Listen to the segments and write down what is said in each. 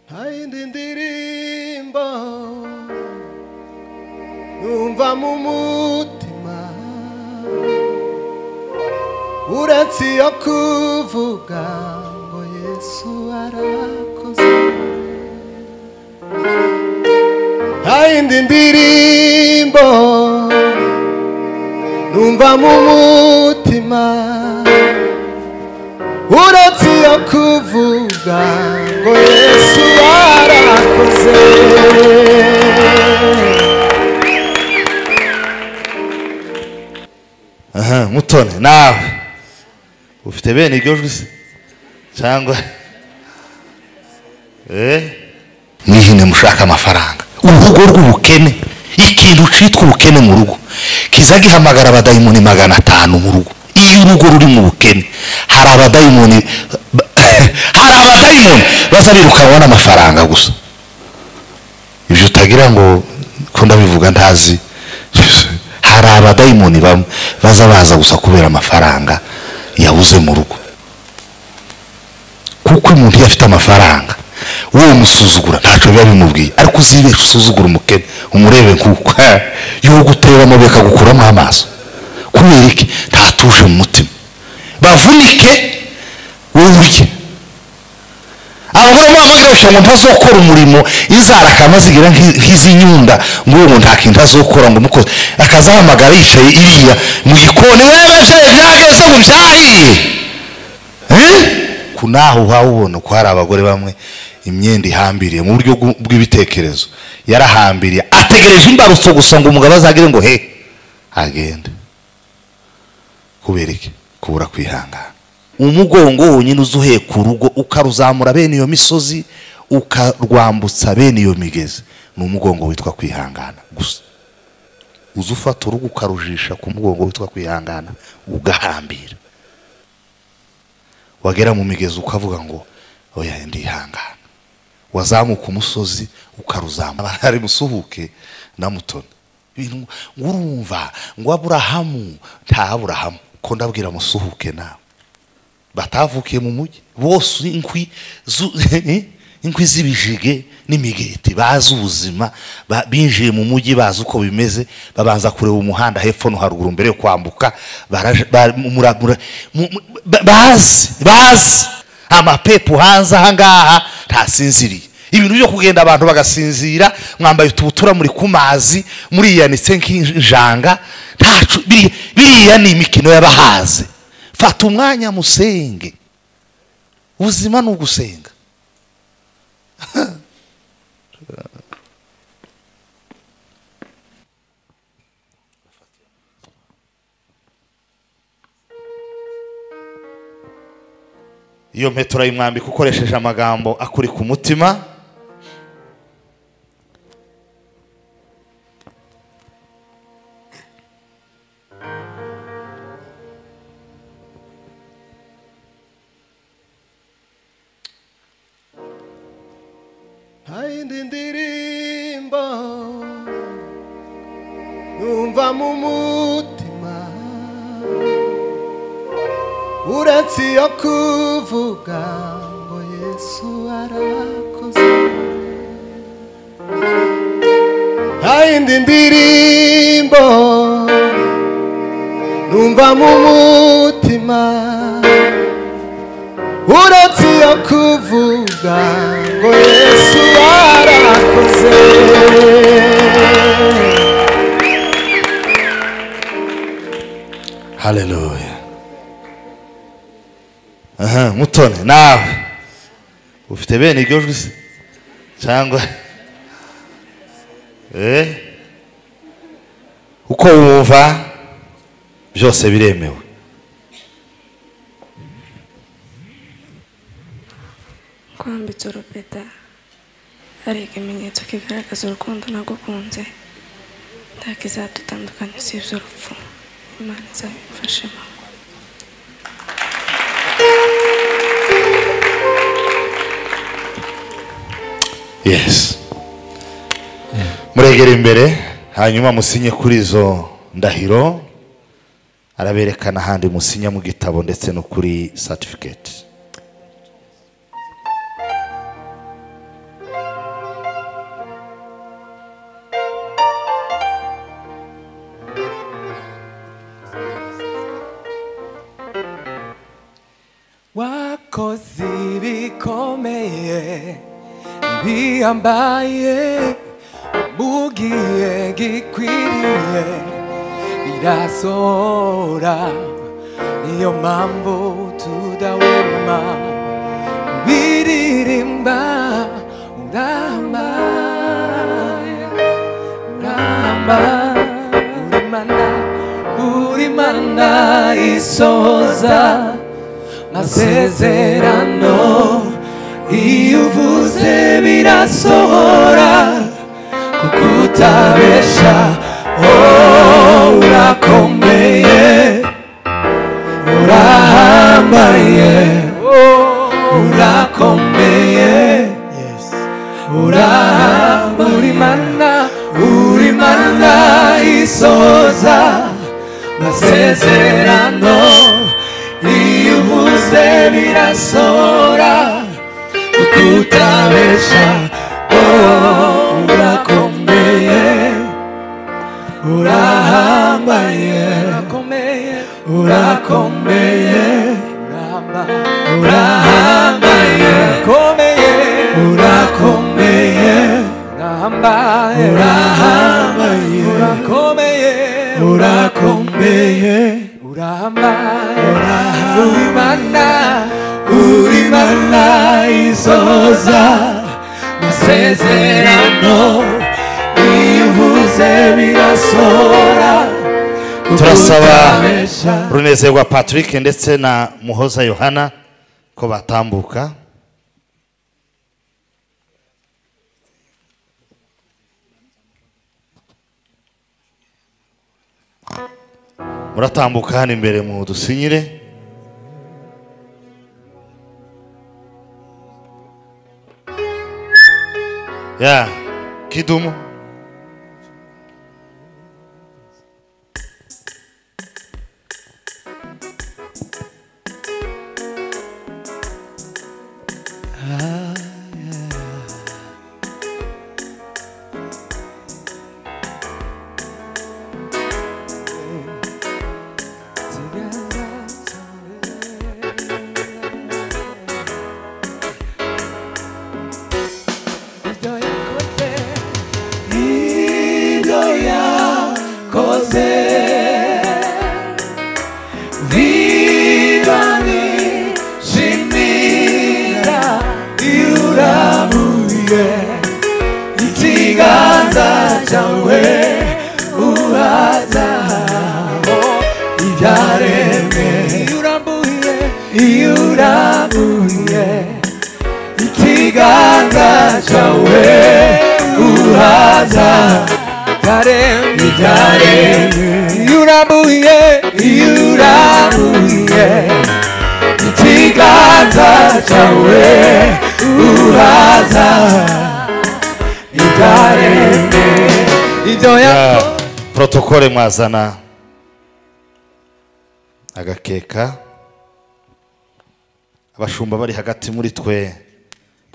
nta yindi ndirimbo numva mu mutima uretse iyo kuvuga ngo yesu arakoze nta yindi ndirimbo numva mu mutima uretse iyo kuvuga ngo yesu yarakoze aha mutone nawe ufite bene iryo jwi se cyangwa eh mwihine mushaka amafaranga urugo rw'ubukene ikintu cyitwa ubukene mu rugo kiza gihamagara abadayimoni magana atanu mu rugo iyo urugo ruri mu bukene hari abadayimoni hari abadayimoni baza birukanwa n'amafaranga gusa ibyo utagira ngo ko ndabivuga ntazi hari abadayimoni bamwe baza baza gusa kubera amafaranga yabuze mu rugo kuko umuntu iyo afite amafaranga wowe umusuzugura ntacyo biba bimubwiye ariko uzibeshe usuzugura umukene umurebe nk'uko y'uko uteramo bikagukuramo amaso kubera iki ntatuje mu mutima bavunike wowe urye abagore mpamvu biroroshye ngo ntazokora umurimo izara akamazigira nk'iz'inyunda ngo uwo nta kintu azokora ngo umukozi akazahamagara yicaye iriya mu gikoni wewe se byageze ngo ubyahiye ku naho uhaba ubona ko hari abagore bamwe imyenda ihambiriye mu buryo bw'u- bw'ibitekerezo yarahambiriye ategereje imbarutso gusa ngo umugabo azagire ngo he agende kubera iki kubura kwihangana umugongo wonyine uza uheka urugo ukaruzamura bene iyo misozi ukarwambutsa bene iyo migezi ni umugongo witwa kwihangana gusa uza ufata urugo ukarujisha ku mugongo witwa kwihangana ugahambira wagera mu migezi ukavuga ngo oya ndihangana wazamuka umusozi ukaruzamura hari musuhuke na mutoni ibintu ngo urumva ngo aburahamu nta aburahamu ko ndabwira musuhuke nawe batavukiye mu mujyi bose inkwi zu- inkwi z'ibijige n'imigeti bazi ubuzima ba- binjiye mu mujyi bazi uko bimeze babanza kureba umuhanda hepfo no haruguru mbere yo kwambuka baraje- ba- mura- mura- mu- mu- ba- bazi bazi amapepo hanze ahangaha ntasinziriye ibintu byo kugenda abantu bagasinzira mwambaye utubutura muri ku mazi muriyanitse nk'injanga ntacu biri- biriya ni imikino y'abahaze fata umwanya musenge ubuzima ni ugusenga iyo mpeta urayimwambika ukoresheje amagambo akuri ku mutima nta yindi ndirimbo numva mu mutima uretse iyo kuvuga ngo yesu arakoze nta yindi ndirimbo numva mu mutima uretse iyo kuvuga ngo yesu arakoze haleluya aha mutone nawe ufite bene iryo jwi se cyangwa eh uko wumva byose biremewe kwambitse urupeta hari ikimenyetso kigaragaza urukundo nagukunze nta kizadutandukanya usibye urupfu imana izabimfashemo yes muregera imbere hanyuma musinye kuri izo ndahiro araberekana ahandi musinya mu gitabo ndetse no kuri satifiketi bihambaye bihambaye wamugiye gikwiriye birasohora niyo mpamvu tudahwema kubiririmba urahambaye uramba urimana urimana isoza masezerano iyo uvuze birasohora kuko utabesha oh, urakomeye urahambaye oh, urakomeye urahamba urimana urimana isoza masezerano iyo uvuze birasora ukutabesha oh, urakomeye urahambaye urakomeye urahambaye urakomeye urahambaye urakomeye urakomeye urahambaye urimana urimana isoza masezerano ivuze birasora turasaba runezerwa patrick ndetse na muhoza yohana ko batambuka muratambuka hano imbere mu dusinyire ya kidumu ibyo yakoze niba nishimira irurabuye ikiganza cyawe uraza ibyaremwe iyo urabuye ikiganza cyawe uhaza karemwe karemwe yurabuye yurabuye ikiganza cyawe uhaza ikaremwe ibyo Ya, yakoze protokole mwazana agakeka abashumba bari hagati muri twe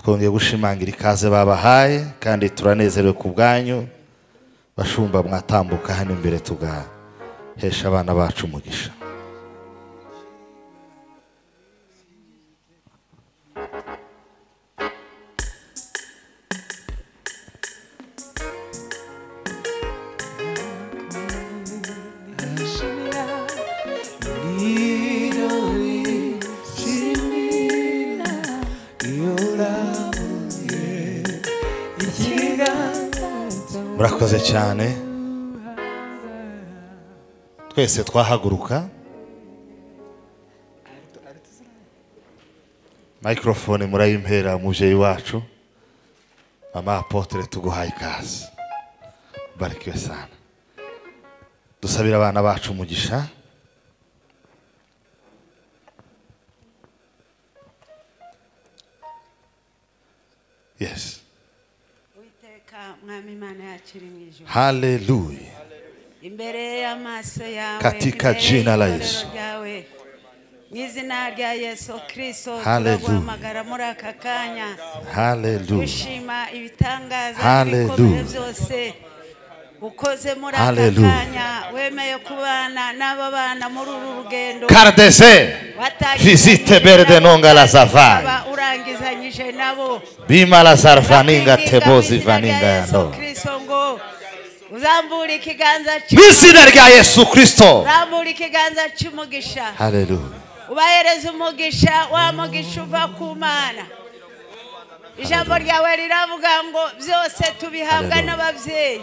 twongeye gushimangira ikaze babahaye kandi turanezerewe ku bwanyu bashumba mwatambuka hano imbere tugahesha abana bacu umugisha murakoze cyane twese twahaguruka mikorofone murayimpera umubyeyi wacu mama apotere tuguhaye ikaze barikiwe sana dusabire abana bacu umugisha yes witeka mwami imana yacu iri mu ijuru haleluya imbere y'amaso yawe Katika imbere jina la y'itorero Yesu. ryawe mu izina rya yesu kirisito Hallelujah. turaguhamagara muri aka kanya haleluya gushima ibitangaza Hallelujah. n'ibikomeye byose ukoze muri aka Hallelujah. kanya wemeye kubana n'aba bana muri uru rugendo kardese watangizanyije visite berde nabo, nonga la ukaba safari urangizanyije nabo bimala sarfaninga Bakwirinda tebozi mu izina rya vaninga ya Yesu ndoa Kristo ngo uzambura ikiganza mu izina rya yesu kirisito urambura ikiganza cy'umugisha haleluya ubahereza umugisha wa mugisha uva ku mana ijambo ryawe riravuga ngo byose tubihabwa Hallelujah. n'ababyeyi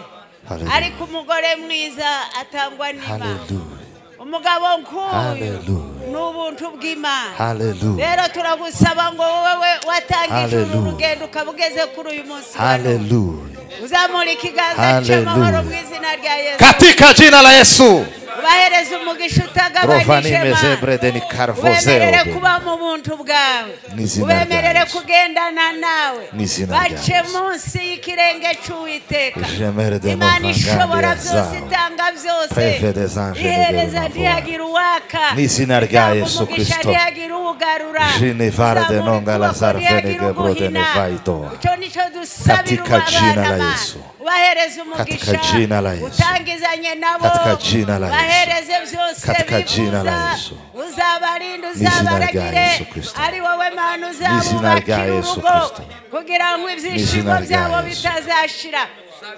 Hallelujah. ariko umugore mwiza atangwa n'imana haleluya umugabo nk'uyu Hallelujah. ni ubuntu bw'imana haleluya rero turagusaba ngo wowe watangije uru Hallelujah. rugendo ukaba ugeze kuri uyu munsi wa none. haleluya uzamura ikiganza cy'amahoro Hallelujah. mu izina rya yesu katika jina la yesu ubahereze umugisha utagabanyije Rovanime Mana. zebrede ni karvozeo ubemerere be. kuba mu buntu bwawe N'izina ubemerere rya Yesu. kugendana nawe N'izina rya bace Yesu. munsi y'ikirenge cy'uwiteka Jemere de imana nova ishobora ngambia byose zawe. itanga byose Preve des anges de ihereza Belmavoie. ntihagira uwaka N'izina rya Itanga Yesu umugisha Kristo. ntihagira uwugarura Jinevare de Uzamura nonga ukuboko Lazare ntihagira Fenege Brode uguhina. Nevaidoa. icyo nicyo dusabira Katika jina la abana ba- Yesu. ubahereze Katika jina la umugisha Yesu. utangizanye nabo Katika jina la Yesu. ubahereze byose Katika jina la bifuza. Yesu. uzabarinde rya uzabaragire Yesu Kristo. ari wowe mana N'izina rya uzabubakira Yesu urugo Kristo. kugira ngo ibyishimo N'izina rya byabo Yesu. bitazashira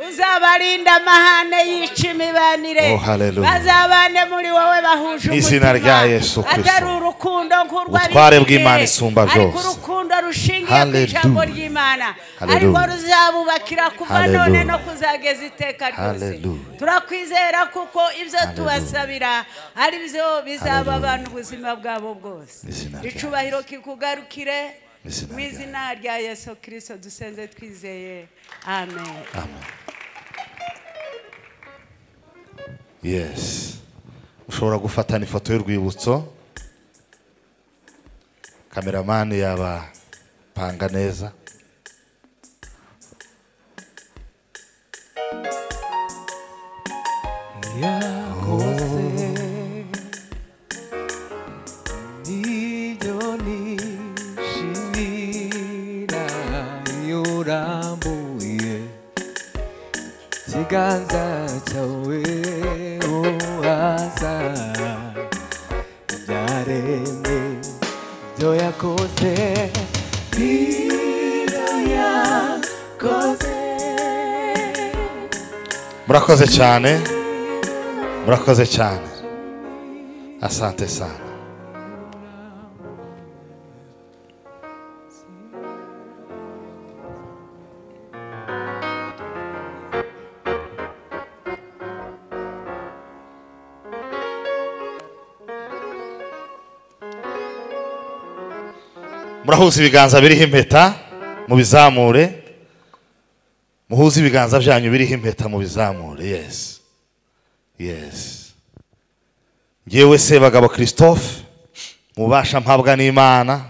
uzabarinda amahane yica imibanire Oh, hallelujah. bazabane muri wowe bahuje N'izina rya Yesu Kristo. atari urukundo nk'urwa Ubutware bibiri, bw'Imana isumba ariko byose. urukundo rushingiye ku Hallelujah. ijambo ry'imana Hallelujah. ariko ruzabubakira kuva none Hallelujah. no kuzageza iteka ryose Hallelujah. turakwizera kuko ibyo tubasabira ari byo bizaba abantu ubuzima bwabo bwose N'izina rya icubahiro kikugarukire N'izina mu rya izina rya yesu kirisito dusenze twizeye amen amen yes ushobora gufatana ifoto y'urwibutso kameramani yabapanga neza yakoze ibyo nishimira iyo urambuye ikiganza cyawe uhaza ibyaremwe ibyo yakoze ibyo yakoze murakoze cyane murakoze cyane asante sana murahuza ibiganza biriho impeta mubizamure muhuze ibiganza byanyu biriho impeta mu bizamure yesi yesi ngewe sebagabo christophe mubasha mpabwa n'imana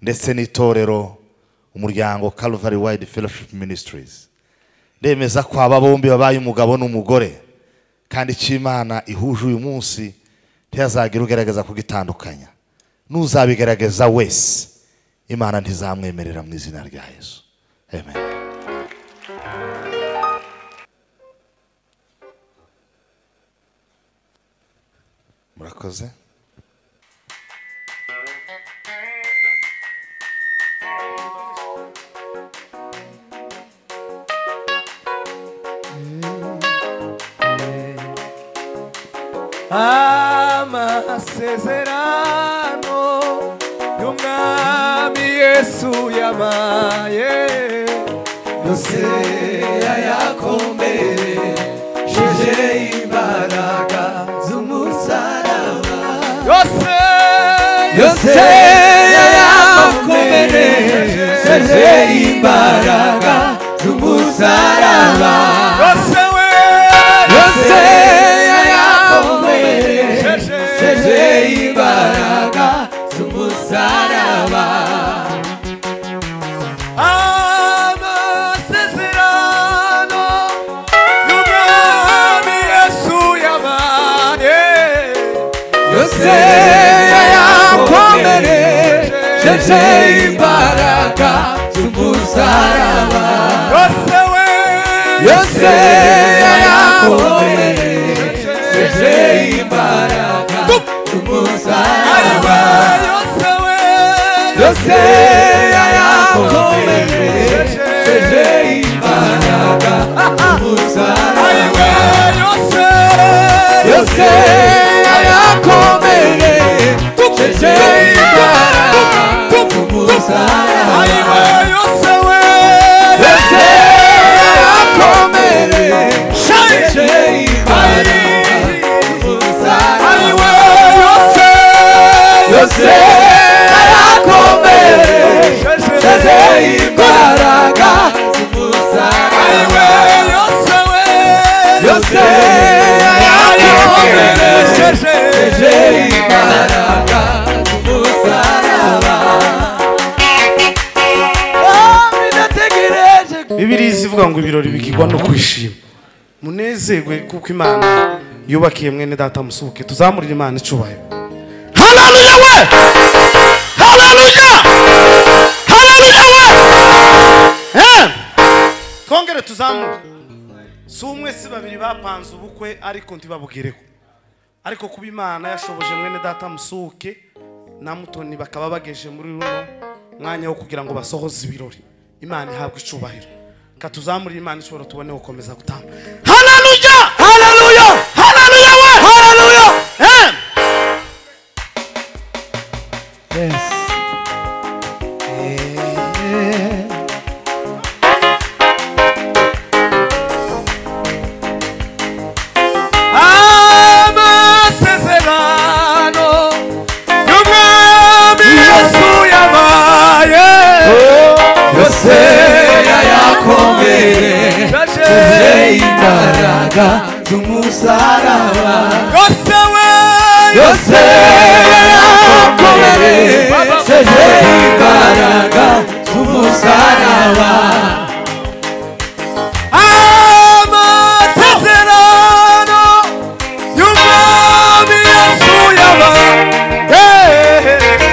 ndetse n'itorero umuryango calvary wide fellowship ministries ndemeza ko aba bombi babaye umugabo n'umugore kandi icyo imana ihuje uyu munsi ntihazagira ugerageza kugitandukanya n'uzabigerageza wese imana ntizamwemerera mu izina rya yesu amen murakoze amasezerano y'umwami yesu yabaye yose yayakomereje imbaraga z'umusaraba yose yose yayakomereje imbaraga z'umusaraba yose we yose yayakomereje imbaraga z'umusaraba amasezerano y'umwami yesu yabaye yose yayakomereje imbaraga z'umusaraba yose we yose yayakomereje akomeye jeje imbaraga umusaraba yose we yose yarakomeye jeje imbaraga umusaraba yose yose yarakomeye jeje imbaraga umusaraba yose yarakomeye jeje imbaraga umusaraba yose arakomeye sheze imbaraga z'umusaraba yose arakomeye sheze imbaraga z'umusaraba Oh, binategereje bibiriya izivuga ngo ibirori bigirwa no kwishima munezerwe kuko imana yubakiye mwene data musubuke tuzamurire imana icubahiro haleluya we haleluya haleluya we Eh! twongere tuzamure si umwe si babiri bapanze ubukwe ariko ntibabubwireho ariko kuba imana yashoboje mwene data musuke na mutoni bakaba bageje muri runo mwanya wo kugira ngo basohoze ibirori imana ihabwe icubahiro katuzamurire imana ishobora tubone gukomeza gutamba haleluya haleluya haleluya we haleluya Eh! amasezerano y'umwami yesu yabaye yose yayakomeye tuze imbaraga z'umusaraba yose we yose yayakomeye tuze imbaraga z'umusaraba amasezerano y'umwami yesu yabaye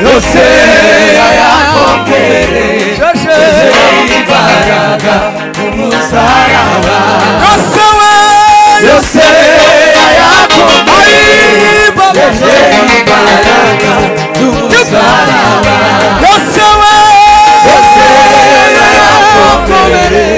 yose yayakomeye imbaraga umusaraba yose we yose yayakomeye yeje imbaraga umusaraba yose we yose yayakomeye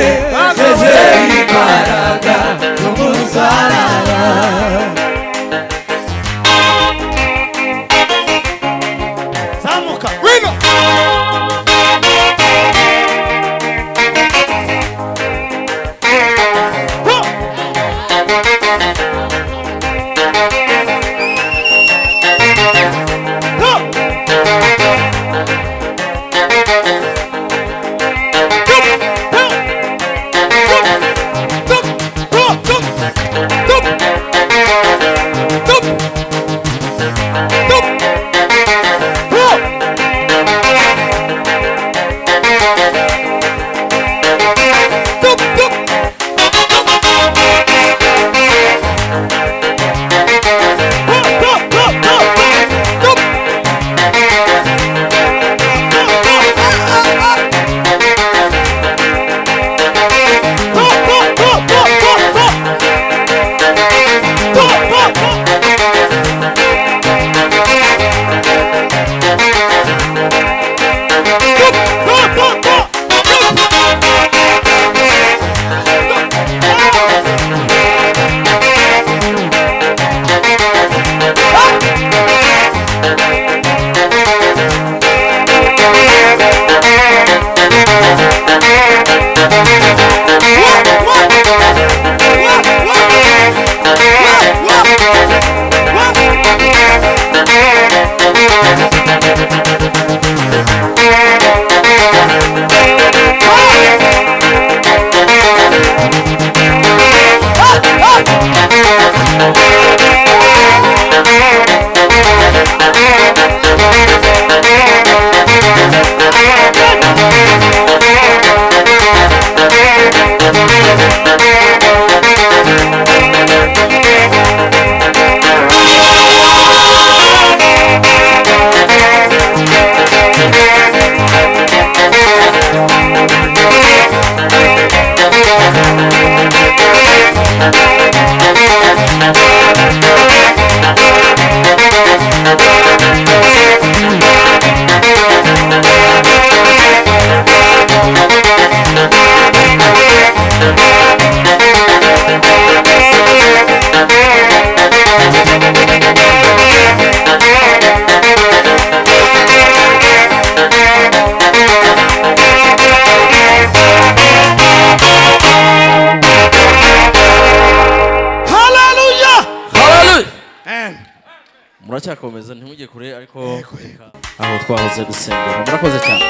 haleluya haleluya Amen. muracyakomeza ntimujye kure ariko reka aho twahoze gusengera murakoze cyane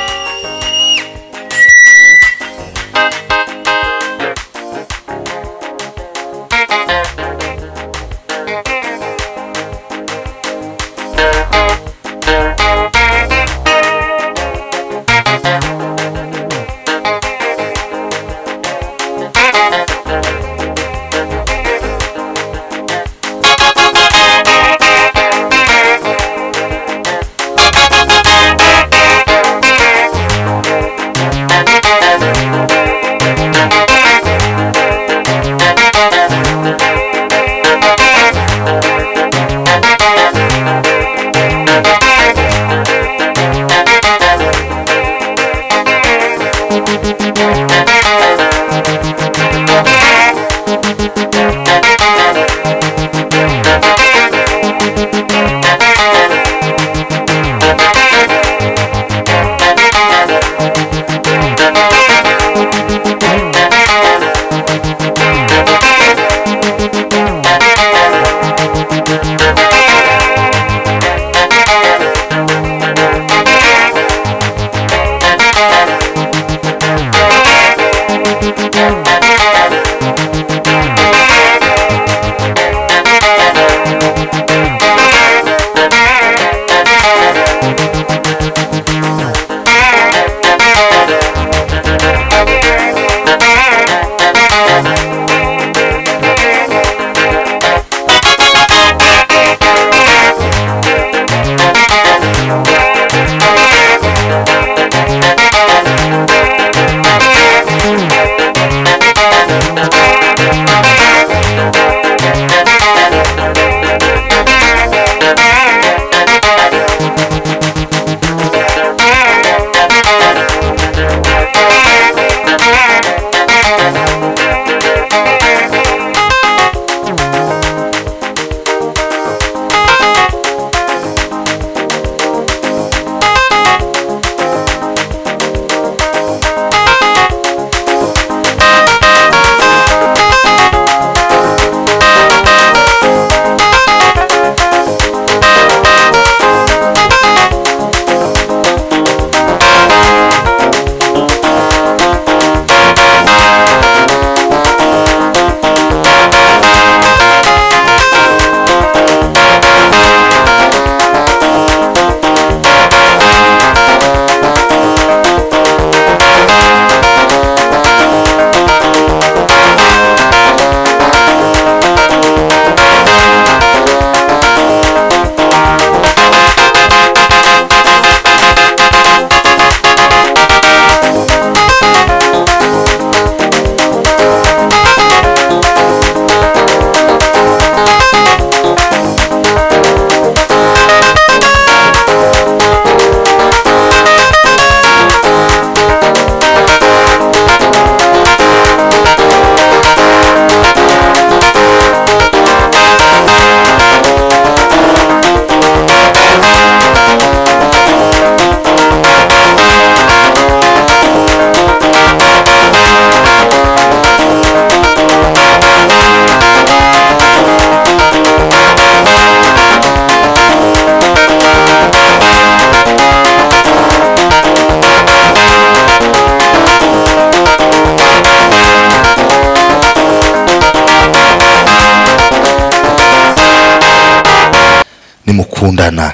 nimukundana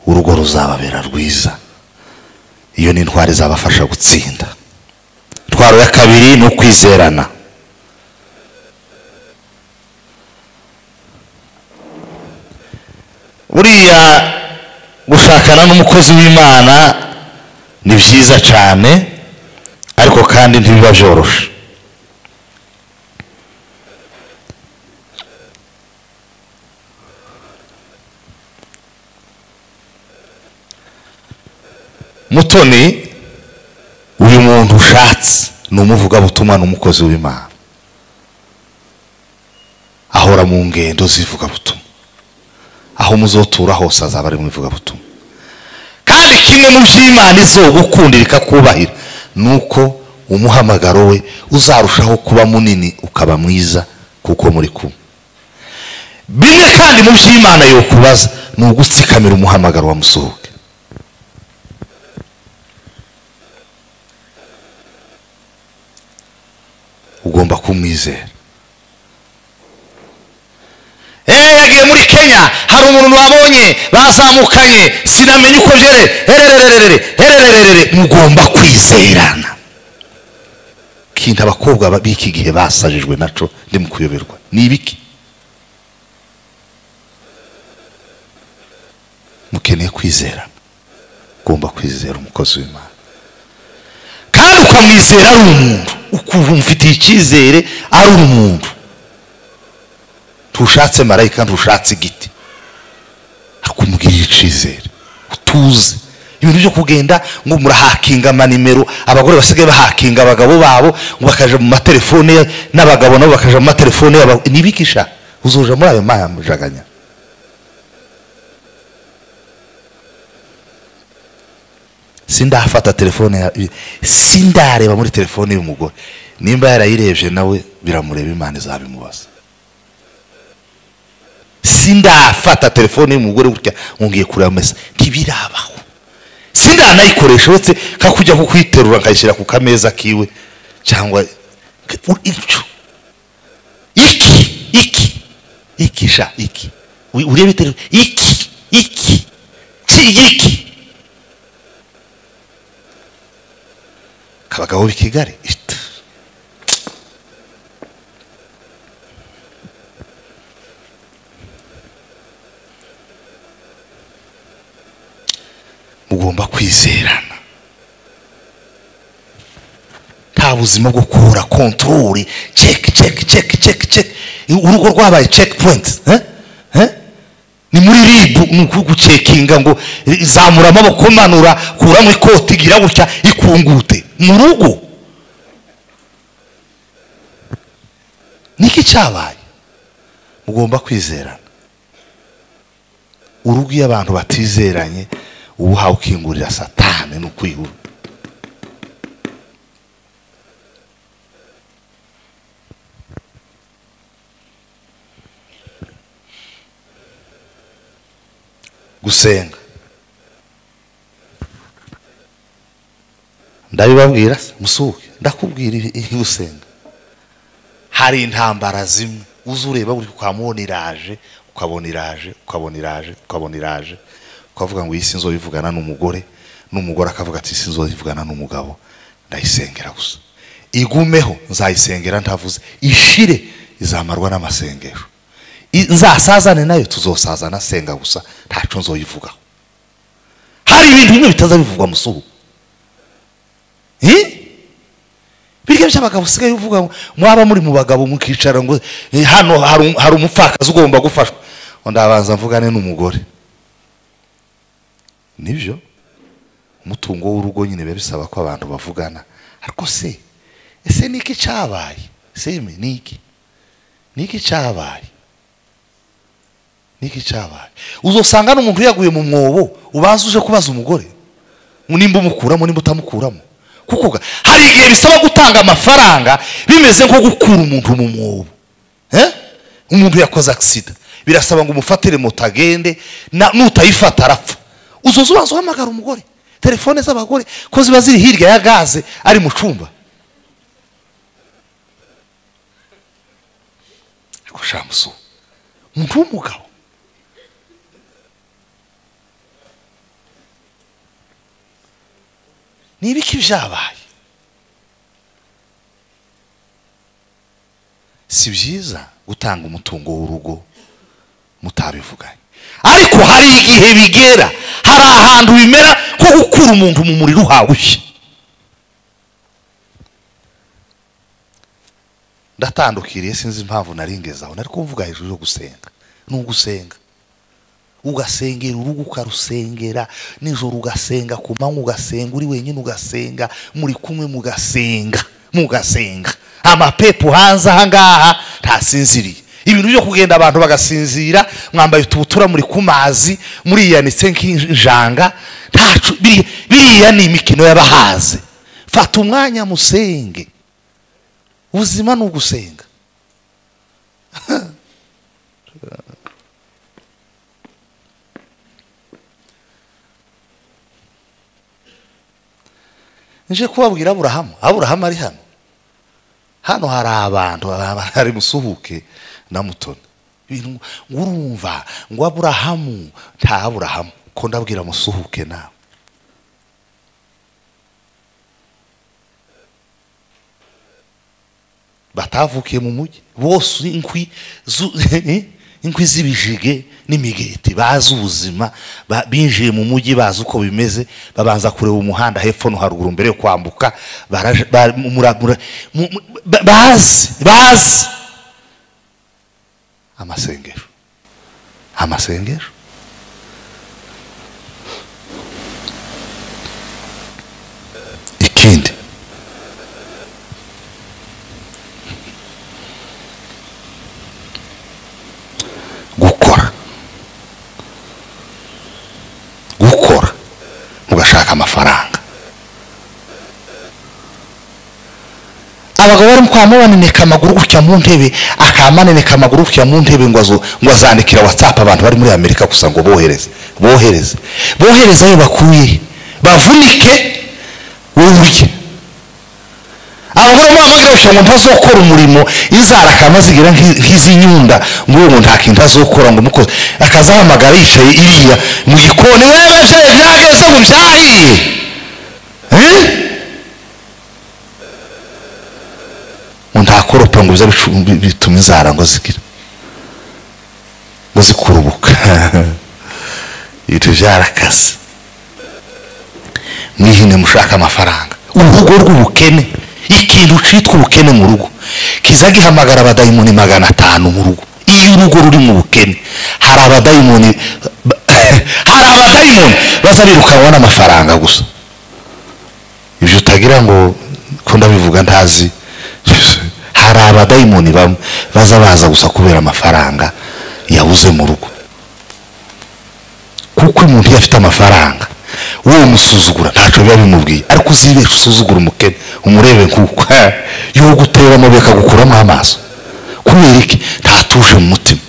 urugo ruzababera rwiza iyo ni intwari izabafasha gutsinda intwaro ya kabiri ni ukwizerana buriya gushakana n'umukozi w'imana ni byiza cyane ariko kandi ntibiba byoroshe mutoni uyu muntu ushatse ni umuvugabutumwa n'umukozi w'imana ahora mu ngendo z'ivugabutumwa aho muzotura hose azaba ari mu ivugabutumwa kandi kimwe mu byo imana izogukundira ikakubahira ni uko umuhamagaro we uzarushaho kuba munini ukaba mwiza kuko muri kumwe bimwe kandi mu byo imana yokubaza ni ugutsikamira umuhamagaro wa musohoke ugomba kumwizera eee yagiye muri kenya hari umuntu wabonye bazamukanye sinamenye uko byere hererererere hererererere mugomba kwizerana kintu abakobwa ba- b'iki gihe basajijwe naco ndi mu kuyoberwa ni ibiki mukeneye kwizera ugomba kwizera umukozi w'imana kandi ukamwizera ari umuntu ukumva umufitiye icyizere ari umuntu ntushatse marayika ntushatse igiti ariko umubwiriye icyizere utuze ibintu byo kugenda ngo murahakinga amanimero abagore basigaye bahakinga abagabo babo ngo bakaja mu matelefone ya- n'abagabo nabo bakaja mu matelefone yabo nibikisha uzoja muri ayo majaganya sindafata telefone ya- sindareba muri telefone y'umugore nimba yarayirebye nawe biramureba imana izabimubaza sindafata telefone y'umugore gutya ngo ngiye kureba mesa ntibirabaho sindanayikoresha uretse nka kujya kukwiterura nkayishyira ku kameza kiwe cyangwa icyo iki iki iki sha iki Uri- urebe telefone iki iki si iki abagabo b'i kigali ita. mugomba kwizerana nta buzima bwo kubura kontorori ceki ceki ceki ceki ceki urugo rwabaye ceki poyinti ni muri ribu ni ukugucekinga ngo zamura amaboko manura kuramo ikoti igira gutya ikungute mu rugo niki cyabaye mugomba kwizerana urugo iyo abantu batizeranye uba uhawe ukingurira satani ni ukwihura gusenga ndabibabwira se, musuke ndakubwira ibi- ibi gusenga hari intambara zimwe uza ureba uri ukamubona iraje ukabona iraje ukabona iraje ukabona iraje ukavuga ngo iyi si nzoyivugana n'umugore n'umugore akavuga ati iyi si nzoyivugana n'umugabo ndayisengera gusa igumeho nzayisengera ntavuze ishire izamarwa n'amasengesho I- nzasazane nayo tuzosazana senga gusa ntacu nzoyivugaho hari ibintu bimwe bitaza bivugwa musuhu Eh? birya by'abagabo usigaye uvuga ngo mwaba muri mu bagabo mukicara ngo eh, hano hari um- hari umupfakazi ugomba gufashwa ngo ndabanza mvugane n'umugore nibyo umutungo w'urugo nyine biba bisaba ko abantu bavugana ariko se ese ni iki cyabaye seme ni iki ni iki cyabaye niki cyabaye uzosanga n'umuntu yaguye mu mwobo ubanza uje kubaza umugore nimba umukuramo nimba utamukuramo kuko ga- hari igihe bisaba gutanga amafaranga bimeze nko gukura umuntu mu mwobo Eh? umuntu yakoze agisida birasaba ngo umufatire moto agende na- nutayifata arapfa uzoza ubanza uhamagara umugore telefone z'abagore ko ziba ziri hirya ya gaze ari mu cumba ariko shamusu umuntu w'umugabo ni ibiki byabaye si byiza gutanga umutungo w'urugo mutabivuganye ariko hari igihe bigera hari ahantu bimera ko gukura umuntu mu muriro uhawushye ndatandukiriye sinzi impamvu nari ngezaho nari kuvuga hejuru yo gusenga ni ugusenga ugasengera urugo ukarusengera nijoro ugasenga ku manywa ugasenga uri wenyine ugasenga muri kumwe mugasenga mugasenga amapepo hanze aha ngaha ntasinziriye ibintu byo kugenda abantu bagasinzira mwambaye utubutura muri ku mazi muriyanitse nk'injanga ntacu biri- biriya ni imikino y'abahaze fata umwanya musenge ubuzima ni ugusenga nje kubabwira aburahamu aburahamu ari hano hano hari abantu aba- hari musuhuke na mutoni ibintu ngo- ngo urumva ngo aburahamu nta aburahamu ko ndabwira musuhuke nawe batavukiye mu mujyi bose inkwi zu- inkwi z'ibijige n'imigeti bazi ubuzima ba- binjiye mu mujyi bazi uko bimeze babanza kureba umuhanda hepfo no haruguru mbere yo kwambuka baraje- ba- mura- mura- mu- mu- ba- bazi bazi amasengesho amasengesho ikindi gukora gukora mugashaka amafaranga abagabo barimo kwa mubaneneka amaguru gutya mu ntebe akamaneneka amaguru gutya mu ntebe ngo azo- ngo azandikira watsapu abantu bari muri amerika gusa ngo bohereze bohereze bohereze ayo bakuye bavunike urya abagore muri aka karere ngo ntazokora umurimo izara akamazigira nk'iz'inyunda ngo uyu muntu nta kintu azokora ngo umukozi akazahamagara yicaye iriya mu gikoni wewe jeje nakese ngo umbyahiye Eh? ngo ntakoropa ngo bize bicu- bi- bituma inzara ngo zigire ngo zikurubuka ibintu byarakaze mwihine mushaka amafaranga urugo rw'ubukene ikintu cyitwa ubukene mu rugo kiza gihamagara abadayimoni magana atanu mu rugo iyo urugo ruri mu bukene hari abadayimoni hari abadayimoni baza birukanwa n'amafaranga gusa ibyo utagira ngo ko ndabivuga ntazi hari abadayimoni bamwe baza baza gusa kubera amafaranga yabuze mu rugo kuko umuntu iyo afite amafaranga wowe umusuzugura ntacyo biba bimubwiye ariko uzibesha usuzugura umukene umurebe nk'uko y'uwo gutera amabuye akagukuramo amaso kubera iki ntatuje mu mutima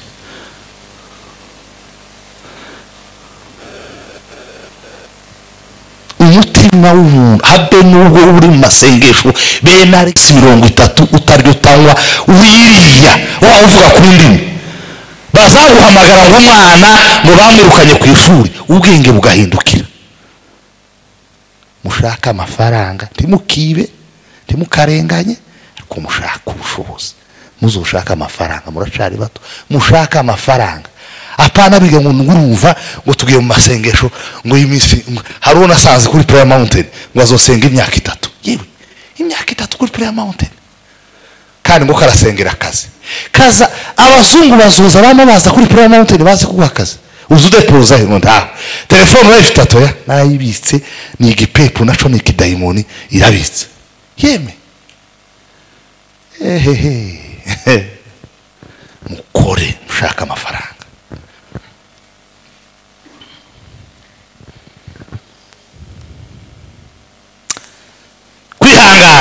umutima w'umuntu habe n'ubwo uba uri mu masengesho bene aregisi mirongo itatu utaryo utanywa wiriya waba uvuga ku ndimi bazaguhamagara nk'umwana ngo bamwirukanye ku ishuri ubwenge bugahindukira mushake amafaranga ntimukibe ntimukarenganye ariko mushake ubushobozi muzushake amafaranga muracari bato mushake amafaranga apana biga ngo ngurumva ngo tugiye mu masengesho ngo iyi minsi hari uwo nasanze kuri prayer mountain ngo azosenga imyaka itatu yewe imyaka itatu kuri prayer mountain kandi ngo karasengera akazi kaza abazungu bazuza bamubaza kuri purayimu mawuntini bazi kuguha akazi uzi udeporoza ngo ntawe telefone urayifite atoya nayibitse ni igipepu naco ni ikidayimoni irabitse yeme ehehe mukore mushaka amafaranga kwihangana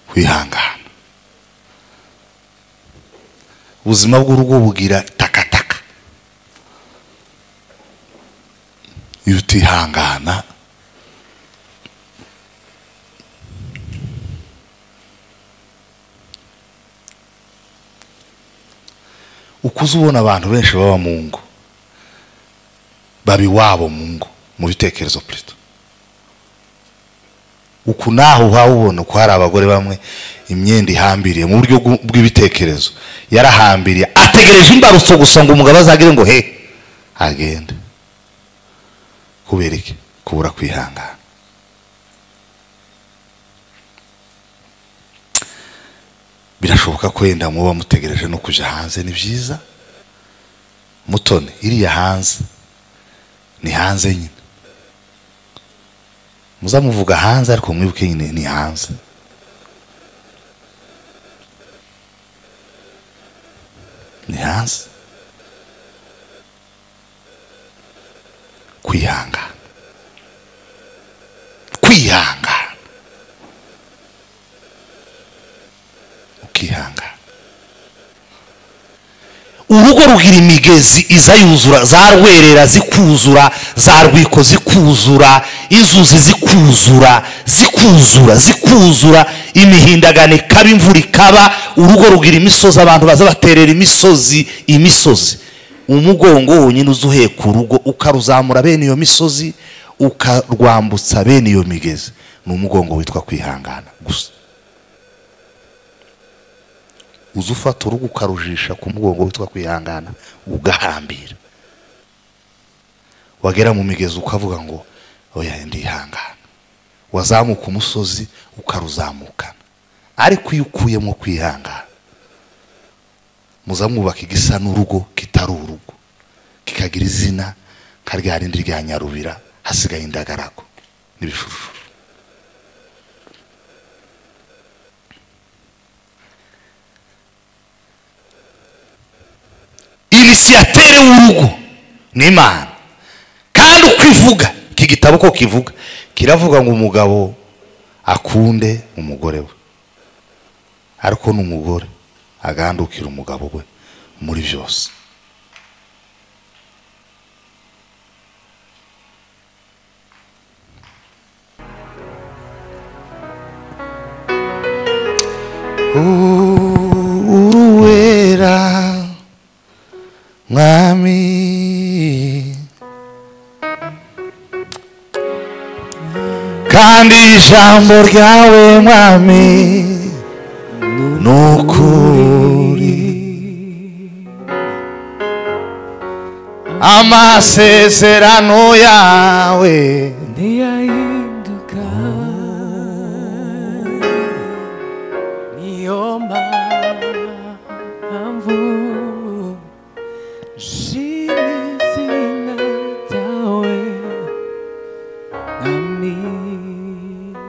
kwihangana ubuzima bw'urugo bugira takataka iyo utihangana ukuze ubona abantu benshi baba mu ngo baba iwabo mu ngo mu bitekerezo perezida uku naho ubona uko hari abagore bamwe imyenda ihambiriye mu buryo bw'u- bw'ibitekerezo yarahambiriye ategereje imbarutso gusa ngo umugabo azagire ngo he agende kubera iki kubura kwihangana birashoboka ko yenda muba mutegereje no kujya hanze ni byiza mutoni iriya hanze ni hanze nyine muzamuvuga hanze ariko mwibuke nyine ni hanze ni hanze kwihangana kwihangana ukihangana urugo rugira imigezi iza yuzura za rwerera zikuzura za rwiko zikuzura inzuzi zikuzura zikuzura zikuzura imihindagano ikaba imvura ikaba urugo rugira imisozi abantu baza baterera imisozi imisozi umugongo wonyine uza uheka urugo ukaruzamura bene iyo misozi ukarwambutsa bene iyo migezi ni umugongo witwa kwihangana gusa uza ufata urugo ukarujisha ku mugongo witwa kwihangana ugahambira wagera mu migezi ukavuga ngo oya ndihangana wazamuka umusozi ukaruzamukana ariko iyo ukuyemo kwihangana muza mwubaka igisa n'urugo kitari urugo kikagira izina nka rya rindi rya nyarubira hasigaye indagarago n'ibishushu inisiyatere w'urugo ni imana kandi uko ivuga iki gitabo ko kivuga kiravuga ngo umugabo akunde umugore we ariko n'umugore agandukira umugabo we muri byose uruwera mwami kandi ijambo ryawe mwami ni ukuri amasezerano yawe Ni ayi